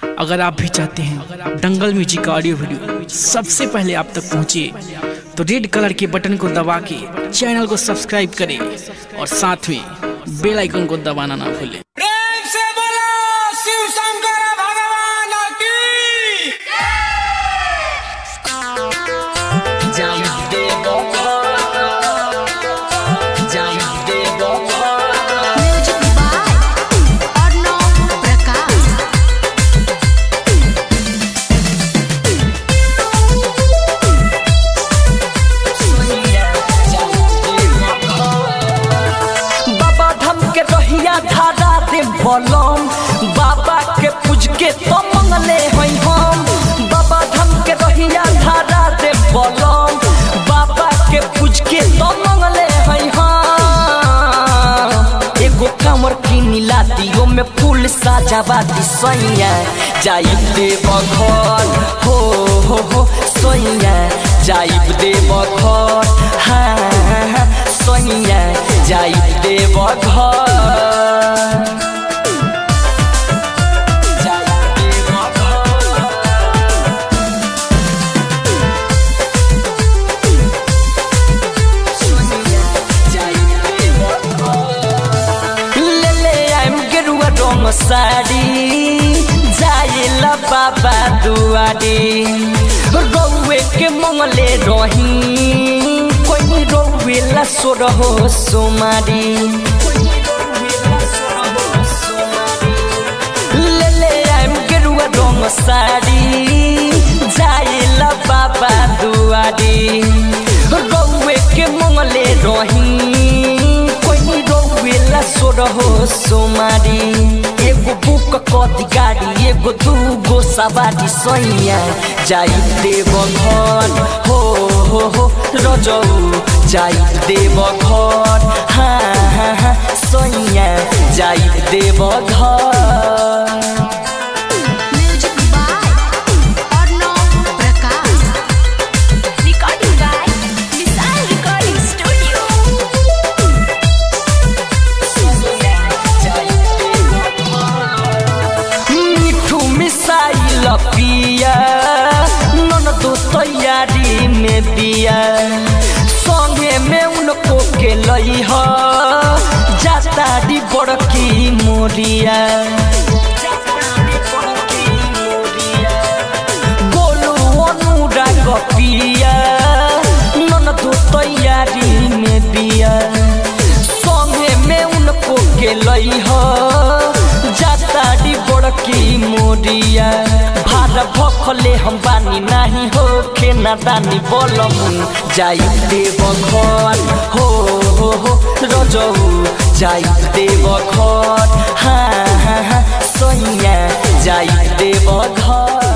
अगर आप भी चाहते हैं दंगल म्यूजिक का ऑडियो वीडियो सबसे पहले आप तक पहुंचे तो रेड कलर के बटन को दबा के चैनल को सब्सक्राइब करें और साथ में बेल आइकन को दबाना ना भूलें प्रेम से बोलो शिव शंकर भगवान की म्यूजिक बाय अर्णव प्रकाश बाबा धाम के रहिया धारा दे बलम बाबा के पूज के तो मंगले हई हम बाबा धाम के रहिया धारा दे बलम बाबा के पूज के तो मंगले हई हम एगो कमर किनी लातियो में फूल साजावा दी सैया जाइब देव घर हो हो हो सैया जाइब देव घर हाँ हाँ सैया जाइब देव घर जाइब देव घर ले ले आइम गेरुआ रंग साड़ी जाइला बाबा दुआरी रौवे के मंगले रही कोई रौवे ला सोर हो सोमारी ले ले आइम गेरुआ रंग साड़ी जाइला बाबा दुआरी रौवे के मंगले रही कोई रोवेला सोर हो सोमारी एगो बुक कदी गाड़ी एगो दूगो सवारी सैया जाई देव घर हो हो हो रजऊ जाई देव घर हाँ हाँ हाँ सैया जाई देव घर music by Arnav Prakash recording by Vishal recording studio Mithu missile पिया नन दो तैयारी में दिया संगे में उनको के लई ह जाता दी बड़की मोरिया गोलू अनुराग पिया नन दो तैयारी में दिया संगे में उनको के लई ह जाताड़ी बड़की मोरिया भार भखले हम बानी नाही हो के नादानी बोलम जाई देव घर हो हो हो रजऊ जाई देव घर हाँ हाँ हाँ सैया जाई देव घर